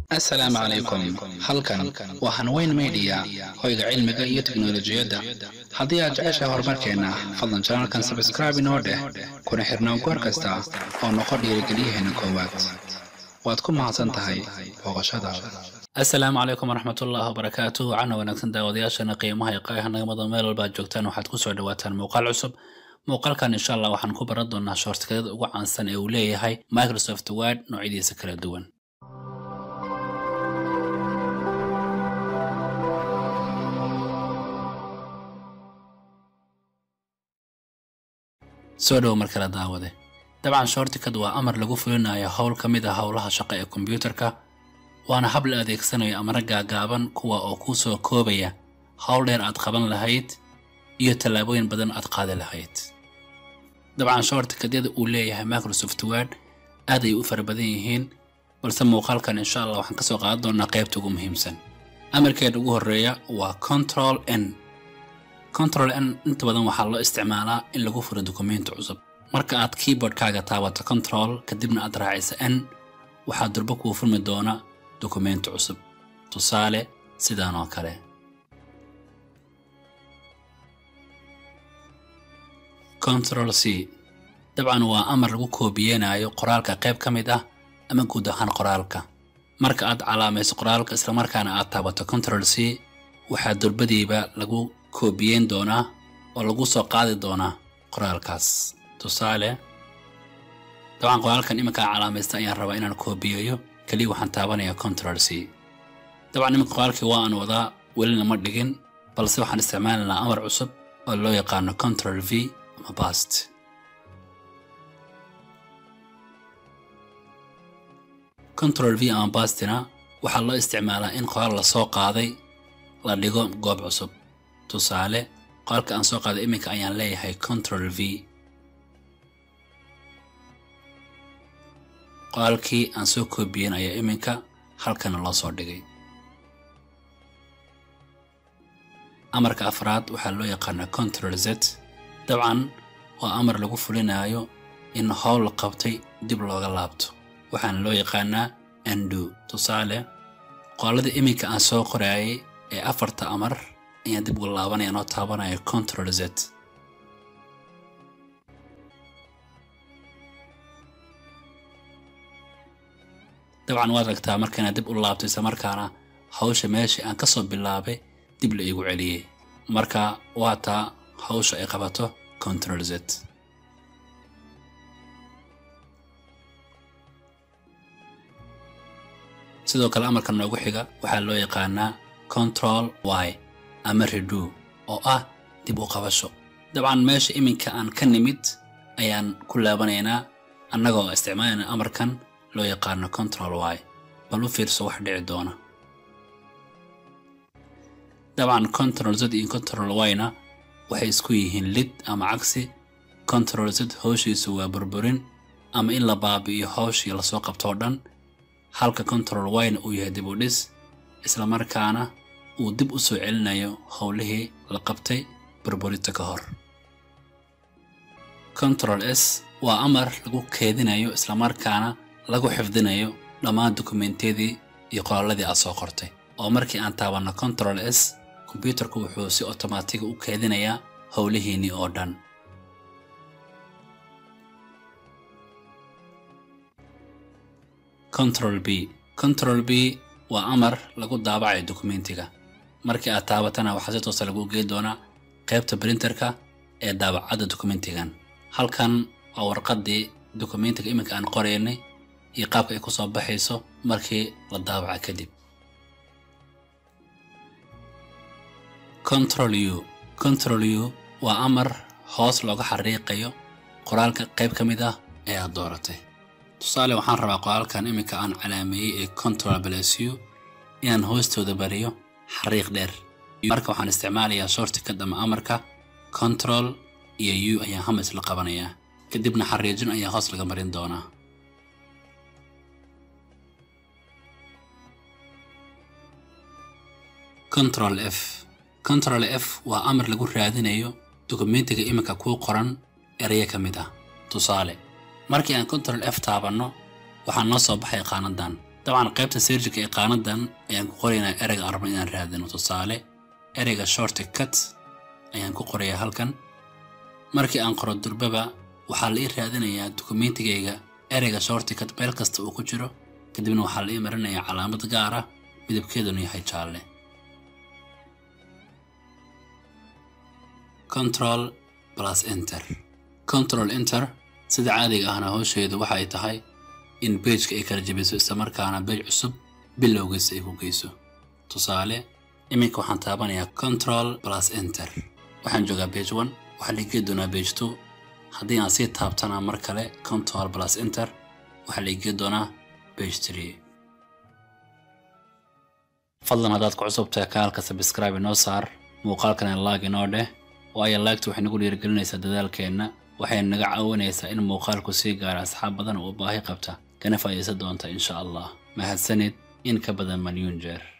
assalaamu calaykum halkan waa hanweyn media hoyga cilmiga iyo teknolojiyadda haddii aad jeceshahay horumarkeenna fadlan janalkan sabskraibe inoo dheh kuna xirnaan goor kasta oo noqo dhiirigeliyaheena koowaad waad ku mahadsan tahay booqashadaada asalaamu calaykum waraxmatullaahi wabarakaatu cana wanaagsan daawadayaashana qiimaha iyo qaayaha nagamada meel walba aad joogtaan waxaad kusoo dhawaataan muuqaal cusub muuqaalkan insha allah waxaan ku baran doonaa shoortikadada ugu caansan ee uu leeyahay microsoft word noocyadiisa kala duwan soo dhowo mar kale daawade dabcan shortikad waa amar lagu fulinayo howl ka mid a howlaha shaqo ee kombiyuutarka waana hab la adeegsanayo amara gaagaaban kuwa oo kuu soo koobaya howl dheer aad qaban lahayd iyo tallaabooyin badan aad qaadi lahayd dabcan shortikadyada uu leeyahay microsoft word aad ay u fara badan yihiin balse muuqaalkan insha allah waxaan kasoo qaadan doonaa qaybta ugu muhiimsan amarkeeda ugu horeeya waa control n control n inta badan waxaa loo isticmaalaa in lagu furo dukumenti cusub marka aad keyboardkaaga taabato control kadibna aad raacisa n waxaa durbo kuu furmi doona dukumenti cusub tusaale sidaan oo kale control c dabcan waa amar lagu koobiyeenayo qoraalka qayb ka mid ah ama guud ahaan qoraalka marka aad calaamayso qoraalka islamarkaana aad taabato control c waxaa durbadiiba lagu koobiyeyn doonaa oo lagu soo qaadi doonaa qoraalkaas tusaale dabcan qoraalkan iminkaa calaamaysta ayaan rabaa inaan koobiyeeyo keliya waxaan taabanayaa control c dabcan iminka qoraalkii waa aan wadaa welina ma dhigin balse waxaan isticmaalaynaa amar cusub oo loo yaqaano control v ama bast control v ama bastina waxaa loo isticmaalaa in qoraal la soo qaaday la dhigo goob cusub tusaale qoraalka aan soo qaaday iminka ayaan leeyahay control v qoraalkii aan soo koobiyen ayaa iminka halkana loo soo dhigay amarka afraad waxaa loo yaqaanaa control z dabcan waa amar lagu fulinayo in howl la qabtay dib looga laabto waxaana loo yaqaanaa andu tusaale qoraalada iminka aan soo qoraayay ee afarta amar ayaan dib uga laabanaya noo taabanaya control z dabcan waad aragtaa markaana dib u laabto isla markaana hawsha meeshii aan kasoo bilaabay dib la iigu celiyey marka waa taa hawsha ay qabato control z sidoo kale amarka noogu xiga waxaa loo yaqaanaa control y ama redo oo ah dib u qabasho dabcan meesha iminka aan ka nimid ayaan ku laabanaynaa annagoo isticmaalayna amarkan loo yaqaano control y bal u fiirso wax dhici doona dabcan control z iyo control y-na waxay isku yihiin lid ama cagsi control z howshiisu waa burburin ama in la baabi'iyo howshii lasoo qabtoo dhan halka control y-na uu yahay dib u dhis islamarkaana uu dib u soo celinayo howlihii la qabtay burburinta ka hor control s waa amar lagu keedinayo islamarkaana lagu xifdinayo dhammaan dukumentiyadii iyo qoraalladii aad soo qortay oo markii aan taabanno control s kombyuutarku wuxuu si otomaatiga u keedinayaa howlihiinnii oo dhan control b control b waa amar lagu daabacayo dukumentiga markii aad taabatana waxaa si toosa lagu geyn doonaa qaybta brinterka ee daabacadda dukumentigan halkan waa warqaddii dukumentiga iminka aan qoraynay iyo qaabka ay ku soo baxayso markii la daabaca kadib control u control u waa amar hoos looga xariiqayo qoraalka qayb ka mid ah ee aad dooratay tusaale waxaan rabaa qoraalkan iminka aan calaameeyey ee control blas u inaan hoostooda bariyo xariiq dheer marka waxaan isticmaalayaa shortikad ama amarka control iyo u ayaan hamis la qabanayaa kadibna xariijin ayaa hoos laga marin doonaa control f control f waa amar lagu raadinayo dukumentiga iminka kuu qoran eraya ka mid ah tusaale markii aan control f taabanno waxaa noo soo baxay qaanadan dabcan qaybta seerjika ee qaanadan ayaan ku qoraynaa ereyga aan rabno inaan raadino tusaale ereyga shorti cut ayaan ku qorayaa halkan markii aan qoro durbaba waxaa la ii raadinayaa dukumentigayga ereyga shorti cut meel kasta uu ku jiro kadibna waxaa la ii marinayaa calaamad gaar ah midabkeeduna yahay jaalle control plus enter control enter sida caadiga ahna howsheedu waxa ay tahay in beejka ay kala jebiso islamarkaana beej cusub bilowgiisa ay ku geyso tusaale iminka waxaan taabanayaa control plus enter waxaan joogaa bage one waxaa la igee doonaa bage two haddii aan sii taabtana mar kale control plus enter waxaa la igee doonaa bage three fadlan haddaad ku cusubtahay kanaalka sabscribe inoo saar muuqaalkana laag inoo dheh waayo laagtu waxay nagu dhiirigelinaysaa dadaalkeenna waxayna naga caawinaysaa in muuqaalku sii gaara asxaab badan oo baahi qabta kana faa'iidaysan doonta insha allah mahadsanid in ka badan malyuun jeer